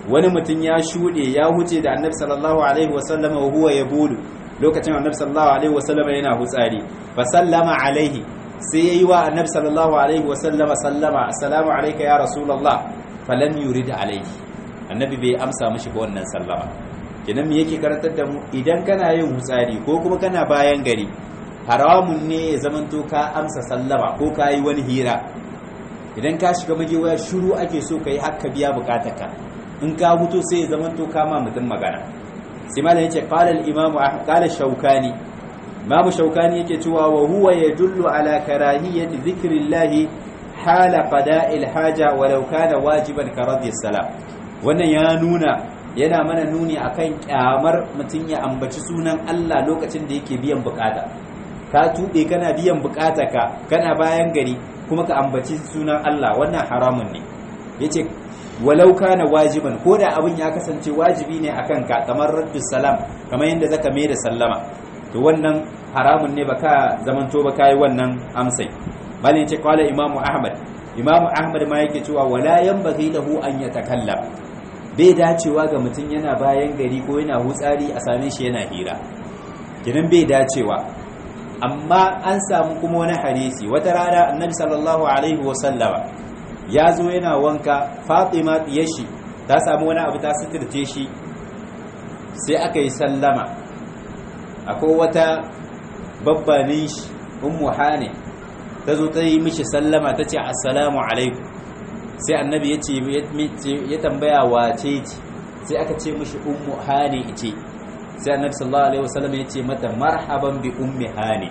wani mutum ya shuɗe ya huce da annabi sallallahu alaihi wasallam wa huwa yabulu lokacin annabi sallallahu alaihi wasallam yana hutsari fa sallama alaihi sai yayi wa annabi sallallahu alaihi wasallam sallama assalamu alayka ya rasulullah falam yurid alaihi annabi bai amsa mishi ba wannan sallama kenan me yake karantar da mu idan kana yin hutsari ko kuma kana bayan gari haramun ne ya zamanto ka amsa sallama ko ka yi wani hira idan ka shiga magewaya shiru ake so ka yi haka biya bukatarka in ka huto sai ya zamanto kama mutum magana sai malam yace qala al-imam qala shaukani imamu shaukani yake cewa wa huwa yadullu ala karahiyati dhikrillah hala qada'il haja walau kana wajiban ka radhi salam wannan ya nuna yana mana nuni akan kyamar mutum ya ambaci sunan Allah lokacin da yake biyan bukata ka tuɓe kana biyan bukata ka kana bayan gari kuma ka ambaci sunan Allah wannan haramun ne yace walau kana wajiban ko da abin ya kasance wajibi ne akan ka kamar raddu salam kamar yadda zaka mai da sallama to wannan haramun ne baka zamanto ba kai wannan amsai bal yace qala imamu ahmad imamu ahmad ma yake cewa wala yanbaghi lahu an yatakallam bai dacewa ga mutum yana bayan gari ko yana hutsari a same shi yana hira kinan bai dacewa amma an samu kuma wani hadisi wata rana annabi sallallahu alaihi wasallama ya zo yana wanka fatima shi ta samu wani abu ta suturce shi sai aka yi sallama akwai wata babbanin shi ummu hane ta zo ta yi mishi sallama ta ce assalamu alaikum sai annabi ya ce ya tambaya wace ce sai aka ce mishi ummu hane ce sai annabi sallallahu alaihi wasallam ya ce mata marhaban bi ummi hane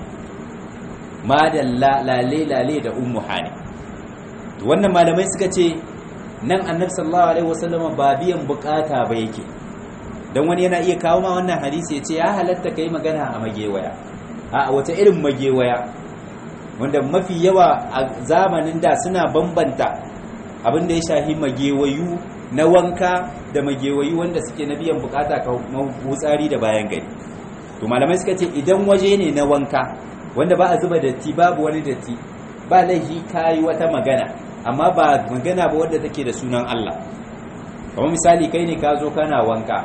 madalla lale lale da ummu hane to wannan malamai suka ce nan annabi sallallahu alaihi wasallam ba biyan bukata ba yake dan wani yana iya kawo ma wannan hadisi ya ce ya halatta kai magana a magewaya a wata irin magewaya wanda mafi yawa a zamanin da suna bambanta abin da ya shahi magewayu na wanka da magewayu wanda suke na biyan bukata ka wutsari da bayan gari to malamai suka ce idan waje ne na wanka wanda ba a zuba datti babu wani datti ba laifi kayi wata magana amma ba magana ba wadda take da sunan Allah kamar misali kai ne ka zo kana wanka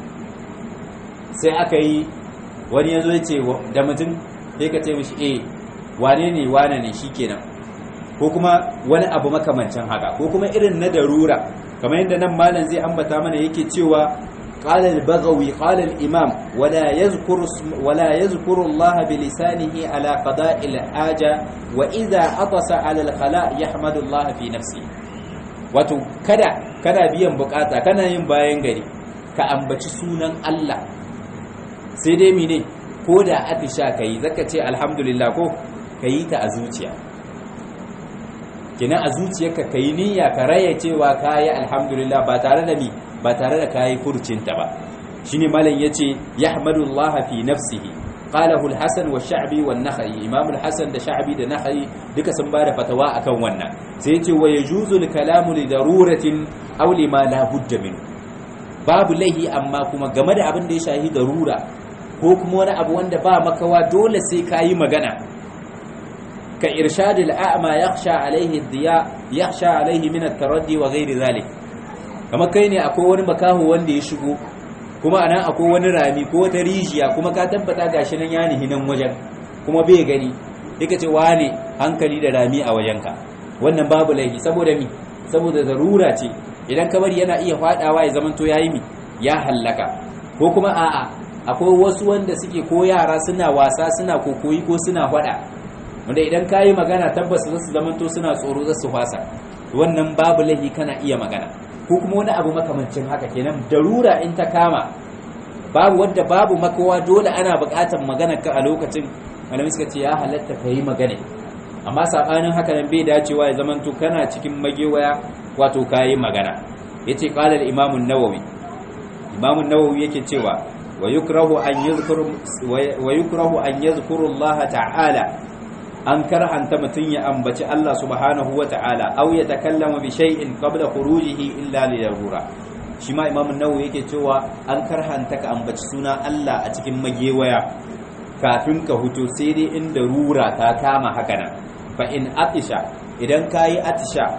sai aka yi wani ya zo ya ce da mutum sai ka ce mishi eh wane ne wane ne shikenan ko kuma wani abu makamancin haka ko kuma irin na darura kamar yadda nan malam zai ambata mana yake cewa قال البغوي قال الإمام ولا يذكر ولا يذكر الله بلسانه على قضاء الحاجة وإذا عطس على الخلاء يحمد الله في نفسه wato kada kada biyan bukata kana yin bayan gari ka ambaci sunan Allah sai dai mine ko da atisha kai zaka ce alhamdulillah ko kayi ta a zuciya kina a zuciyarka kai niyya ka raya cewa kayi alhamdulillah ba tare da mi ba tare da kayi furcinta ba shine malam yace yahmadullaha fi nafsihi qalahu al-hasan wa sha'bi wa an-nakhai imam al-hasan da sha'bi da nakhai duka sun bada fatawa akan wannan sai yace wa yajuzu al-kalamu li daruratin aw lima la budda min babu laihi amma kuma game da abin da ya shahi darura ko kuma wani abu wanda ba makawa dole sai kayi magana ka irshadil a'ma yakhsha alaihi diya yakhsha alaihi min at-taraddi wa ghairi zalik kamar kai ne akwai wani makaho wanda ya shigo kuma anan akwai wani rami ko wata rijiya kuma ka tabbata gashi nan ya nihi nan wajen kuma bai gani yake ce wane hankali da rami a wajenka wannan babu laifi saboda mi saboda zarura ce idan ka bari yana iya fadawa ya zamanto yayi mi ya hallaka ko kuma a'a akwai wasu wanda suke ko yara suna wasa suna kokoyi ko suna fada wanda idan ka yi magana tabbas za su zamanto suna tsoro za su fasa wannan babu laifi kana iya magana ko kuma wani abu makamancin haka kenan darura in ta kama babu wadda babu makawa dole ana buƙatar magana ka a lokacin malamai suka ce ya halatta ka yi magana amma sabanin haka nan bai dacewa ya zamanto kana cikin magewaya wato ka yi magana yace qala al-imam an-nawawi imam an-nawawi yake cewa wa yukrahu an yadhkuru wa yukrahu an yadhkuru Allah ta'ala an karhanta mutum ya ambaci Allah subhanahu wa ta'ala au ya takallama bi shay'in qabla khurujihi illa li darura shi ma imamu nawawi yake cewa an karhanta ka ambaci suna Allah a cikin magewaya kafin ka huto sai dai in darura ta kama haka nan fa in atisha idan kayi atisha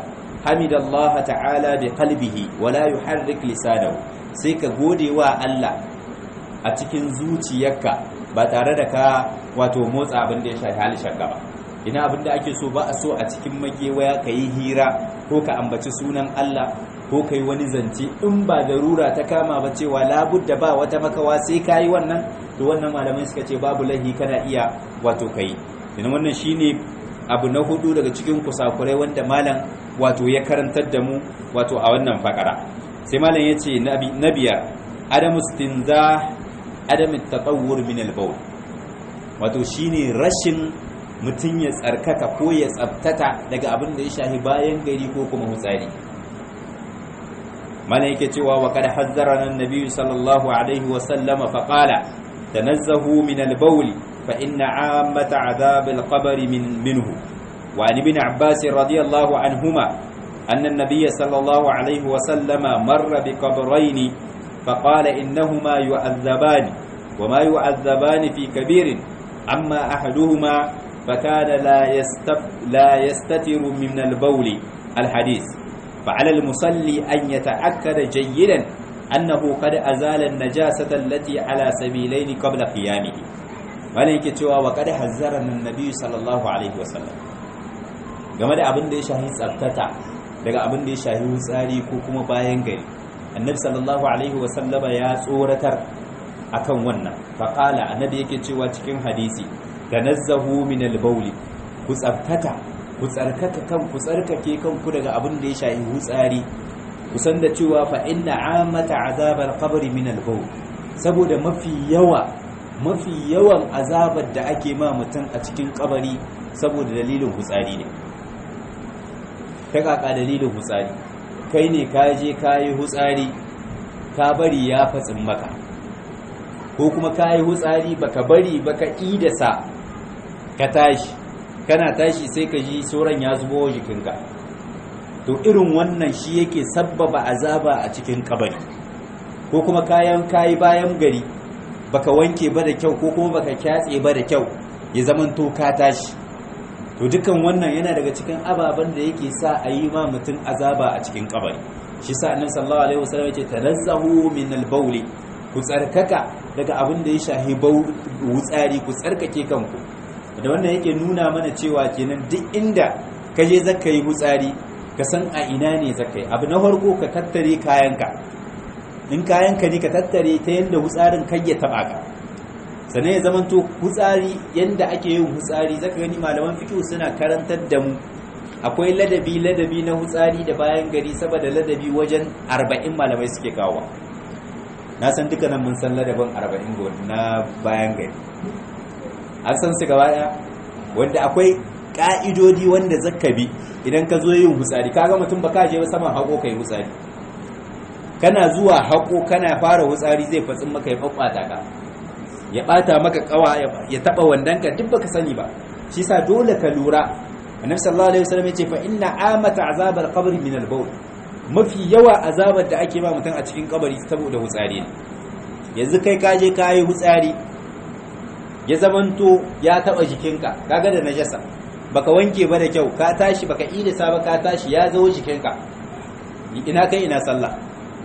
hamidallaha ta'ala bi qalbihi wa la yuharrik lisanahu sai ka gode wa Allah a cikin zuciyarka ba tare da ka wato motsa abin da ya shafi halishin ba ina abin da ake so ba a so a cikin magewaya ka yi hira ko ka ambaci sunan Allah ko ka yi wani zance in ba darura ta kama ba cewa labudda ba wata makawa sai ka yi wannan to wannan malamai suka ce babu lahi kana iya wato ka yi ina wannan shine abu na hudu daga cikin kusakurai wanda malam wato ya karantar da mu wato a wannan fakara sai malam ya ce na biyar adamu stinza adamu tatawur min al-bawl wato shine rashin mutum ya tsarkaka ko ya tsabtata daga abin da ya shahi bayan gari ko kuma hutsari mana yake cewa wa kada hazzara nan nabi sallallahu alaihi wa sallama fa qala tanazzahu min al-bawl fa inna ammata adhab al-qabr min minhu wa an ibn abbas radiyallahu anhuma anna an-nabiy sallallahu alaihi wa sallama marra bi qabrayn fa qala innahuma yu'adhaban wa ma yu'adhaban fi kabirin amma ahaduhuma فكان لا يستف لا يستتر من البول الحديث فعلى المصلي أن يتأكد جيدا أنه قد أزال النجاسة التي على سبيلين قبل قيامه ولكن cewa wa kada hazzarana annabi sallallahu alaihi wasallam game da abin da ya shahi tsabtata daga abin da ya shahi wutsari ko kuma bayan gari annabi sallallahu alaihi wasallama ya tsoratar akan wannan faqala annabi yake cewa cikin hadisi tanazzahu min al-bawl ku tsabtata ku tsarkaka kan ku tsarkake kanku daga abin da ya shafi hutsari ku san da cewa fa inna amata azabal qabri min al-bawl saboda mafi yawa mafi yawan azabar da ake ma mutum a cikin kabari saboda dalilin hutsari ne ta kaka dalilin hutsari kai ne ka je ka yi hutsari ka bari ya fatsin maka ko kuma ka yi hutsari baka bari baka idasa ka tashi kana tashi sai ka ji sauran ya zubo jikinka to irin wannan shi yake sabbaba azaba a cikin kabari ko kuma kayan kayi bayan gari baka wanke ba da kyau ko kuma baka kyatse ba da kyau ya zaman to ka tashi to dukan wannan yana daga cikin ababen da yake sa a yi ma mutum azaba a cikin kabari shi sa annabi sallallahu alaihi wasallam yace tanazzahu min al-bawl ku tsarkaka daga abin da ya shahi wutsari ku tsarkake kanku da wannan yake nuna mana cewa kenan duk inda ka je zaka yi hutsari ka san a ina ne zaka yi abu na farko ka tattare kayanka in kayanka ne ka tattare ta yadda hutsarin kai ya taba ka sannan ya zamanto hutsari yadda ake yin hutsari zaka gani malaman fiqh suna karantar da mu akwai ladabi ladabi na hutsari da bayan gari saboda ladabi wajen 40 malamai suke kawo na san dukkanin mun san ladabin 40 na bayan gari an san su gaba daya wanda akwai ka'idodi wanda zaka bi idan ka zo yin hutsari kaga mutum ba ka je ba saman hako kai hutsari kana zuwa hako kana fara hutsari zai fatsin maka ya faffata ka ya bata maka kawa ya taba wandanka duk baka sani ba shi sa dole ka lura annabi sallallahu alaihi wasallam yace fa inna amata azabal qabri min al bawl mafi yawa azabar da ake ba mutum a cikin kabari saboda hutsari ne yanzu kai ka je ka yi hutsari ya zamanto ya taba jikinka kaga da najasa baka wanke ba da kyau ka tashi baka idisa ba ka tashi ya zo jikinka ina kai ina sallah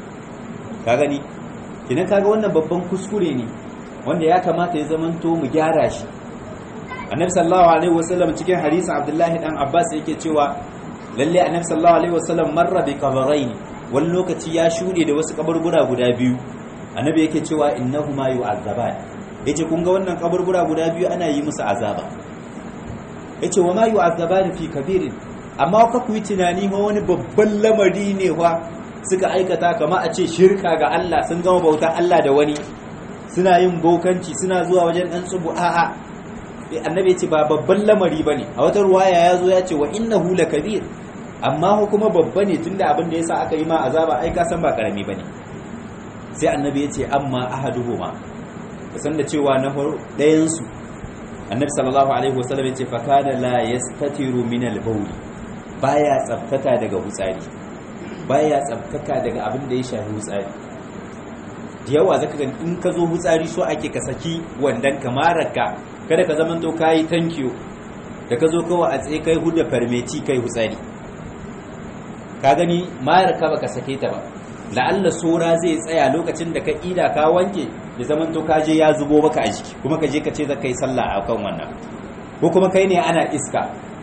ka gani kina kaga wannan babban kuskure ne wanda ya kamata ya zamanto mu gyara shi annabi sallallahu alaihi wasallam cikin hadisin abdullahi dan abbas yake cewa lalle annabi sallallahu alaihi wasallam marra bi qabrayn wani lokaci ya shude da wasu kaburbura guda biyu annabi yake cewa innahuma yu'azzaban yace kun ga wannan kaburbura guda biyu ana yi musu azaba yace wa ma yu'azzaban fi kabirin amma ka ku yi tunani ma wani babban lamari ne wa suka aikata kama a ce shirka ga Allah sun gama bauta Allah da wani suna yin bokanci suna zuwa wajen dan tsubu a'a annabi ce ba babban lamari bane a wata ruwaya ya zo ya ce wa innahu lakabir amma kuma babba ne tunda abin da yasa aka yi ma azaba ai ka san ba karami bane sai annabi ya ce amma ahaduhuma san da cewa na ɗayan su annabi sallallahu alaihi wasallam ya ce fa kana la yastatiru min al-bawl baya tsaftata daga hutsari baya tsabtaka daga abin da ya shafi hutsari da yawa zaka gani in ka zo hutsari so ake ka saki wandan kamararka kada ka zama to kayi tankiyo da ka zo kawai a tsaye kai huda farmeci kai hutsari ka gani mayar ka baka sake ta ba la'alla sora zai tsaya lokacin da ka ida ka wanke ya zaman to ka je ya zubo maka a jiki kuma ka je ka ce za ka yi sallah a kan wannan ko kuma kai ne ana iska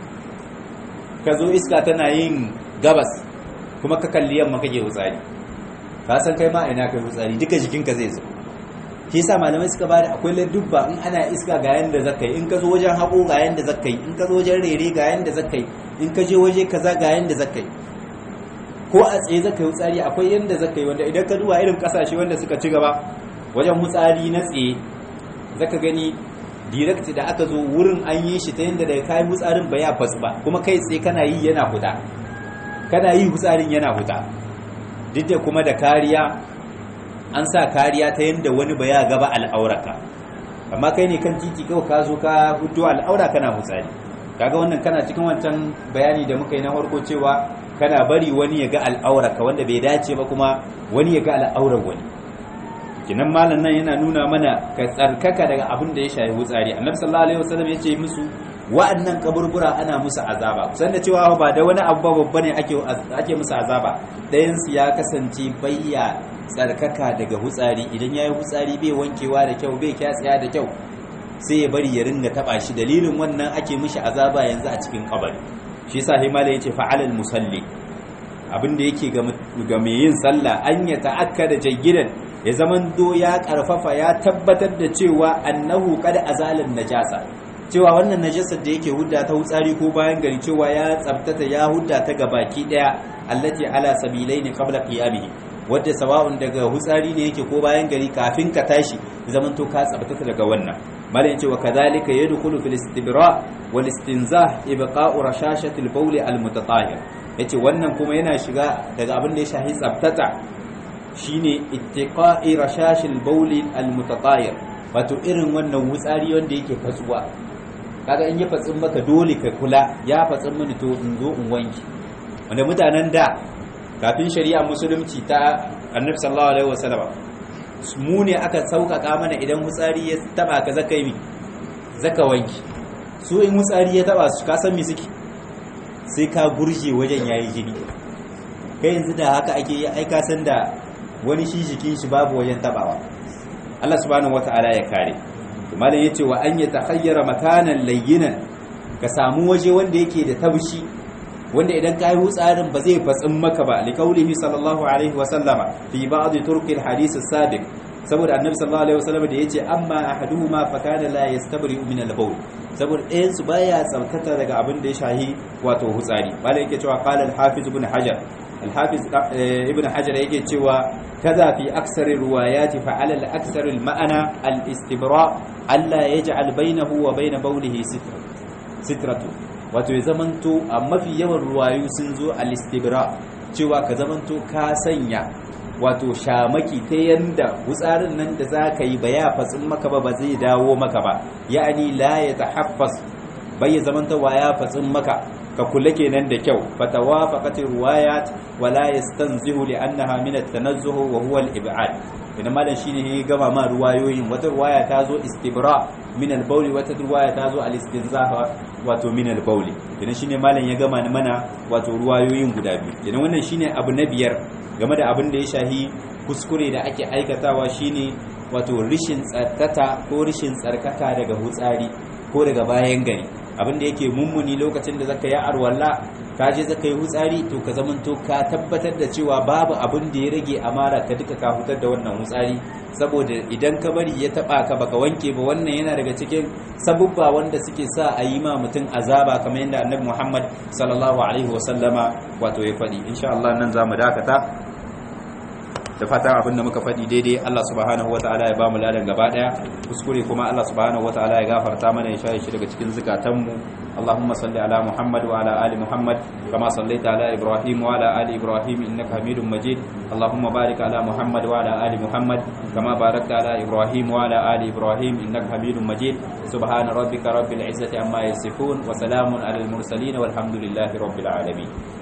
ka zo iska tana yin gabas kuma ka kalli yamma kake hutsari ka san kai ma ina kai hutsari duka jikinka zai zo shi yasa malamai suka bada akwai ladubba in ana iska ga yanda zakai in ka zo wajen haƙo ga yanda zakai in ka zo wajen rere ga yanda zakai in ka je waje kaza ga yanda zakai ko a tsaye zakai hutsari akwai yanda zakai wanda idan ka duba irin kasashe wanda suka ci gaba wajen hutsari na tsaye zaka gani direct da aka zo wurin an yi shi ta yanda da kai hutsarin ba ya fasu ba kuma kai tsaye kana yi yana huta kana yi hutsarin yana huta duk da kuma da kariya an sa kariya ta yadda wani ba ya gaba al'auraka amma kai ne kan titi kawai ka zo ka hudu al'aura kana hutsari kaga wannan kana cikin wancan bayani da muka yi na farko cewa kana bari wani ya ga al'auraka wanda bai dace ba kuma wani ya ga al'aurar wani kinan malam nan yana nuna mana ka tsarkaka daga abin da ya shafi hutsari annabi sallallahu alaihi wasallam ya ce musu wa'annan kaburbura ana musu azaba kusan da cewa ba da wani abu babba ne ake ake musu azaba ɗayan su ya kasance bayya tsarkaka daga hutsari idan yayi hutsari bai wankewa da kyau bai kyatsaya da kyau sai ya bari ya ringa taba shi dalilin wannan ake mishi azaba yanzu a cikin kabari shi yasa himala yace fa'alal musalli abin da yake ga mai yin sallah an ya ta'akkada jayyidan ya zaman do ya karfafa ya tabbatar da cewa annahu qad azalan najasa cewa wannan najasar da yake hudda ta hutsari ko bayan gari cewa ya tsabtata ya hudda ta gabaki daya allati ala sabilaini qabla qiyamihi wadda sawa'un daga hutsari ne yake ko bayan gari kafin ka tashi zaman to ka tsabtata daga wannan malai yace wa kadhalika yadkhulu fil istibra wal istinzah ibqa'u rashashati al bawl al mutatahhir yace wannan kuma yana shiga daga abin da ya shahi tsabtata shine ittiqa'i rashashil bawl al mutatahhir wato irin wannan hutsari wanda yake fatsuwa kaga in ya fatsin maka dole ka kula ya fatsin mini to in zo in wanki wanda mutanen da kafin shari'a musulunci ta annabi sallallahu alaihi wasallam mu ne aka sauƙaƙa mana idan hutsari ya taba ka zaka yi zaka wanki su in hutsari ya taba su ka san me suke sai ka gurje wajen yayi jini kai yanzu da haka ake yi ai ka san da wani shi jikin shi babu wajen tabawa Allah subhanahu wataala ya kare malam yace wa an yatakhayyara makanan layyinan ka samu waje wanda yake da tabshi wanda idan kai hutsarin ba zai fatsin maka ba likaulihi sallallahu alaihi wa sallama fi ba'd turki alhadith as-sabiq saboda annabi sallallahu alaihi wa sallama da yace amma ahaduhuma fa kana la yastabri min al-bawl saboda ɗayan su baya tsarkata daga abin da ya shahi wato hutsari malam yake cewa qala al-hafiz ibn hajar الحافظ ابن حجر yake cewa kaza fi aksar riwayat fa ala al-aksar al-ma'ana al-istibra alla yaj'al bainahu wa bain bawlihi sitra sitratu wato ya zamanto a mafi yawan ruwayu sun zo al-istibra cewa ka zamanto ka sanya wato shamaki ta yanda wutsarin nan da zaka yi ba ya fatsin maka ba ba zai dawo maka ba ya'ani la yatahaffas bai zamanta wa ya fatsin maka ka kula kenan da kyau fatawafaqat riwayat wala yastanzihu li annaha min at-tanazzuh wa huwa al-ib'ad idan malam shine ya gama ma ruwayoyin wata ruwaya ta zo istibra min al-bawl wata ruwaya ta zo al-istinzah wato min al-bawl idan shine malam ya gama mana wato ruwayoyin guda biyu idan wannan shine abu na biyar game da abin da ya shahi kuskure da ake aikatawa shine wato rishin tsarkata ko rishin tsarkaka daga hutsari ko daga bayan gari abin da yake mummuni lokacin da zaka yi arwalla ka je zaka yi hutsari to ka zamanto ka tabbatar da cewa babu abin da ya rage amara ka duka ka hutar da wannan hutsari saboda idan ka bari ya taba ka baka wanke ba wannan yana daga cikin sabubba wanda suke sa a yi ma mutum azaba kamar yadda annabi Muhammad sallallahu alaihi wasallama wato ya faɗi insha Allah nan zamu dakata da fatan abin da muka faɗi daidai Allah subhanahu wataala ya bamu ladan gaba daya kuskure kuma Allah subhanahu wataala ya gafarta mana ya shaye shi daga cikin zukatanmu Allahumma salli ala Muhammad wa ala ali Muhammad kama sallaita ala Ibrahim wa ala ali Ibrahim innaka Hamidum Majid Allahumma barik ala Muhammad wa ala ali Muhammad kama barakta ala Ibrahim wa ala ali Ibrahim innaka Hamidum Majid subhana rabbika rabbil izzati amma yasifun wa salamun ala al mursalin walhamdulillahi rabbil alamin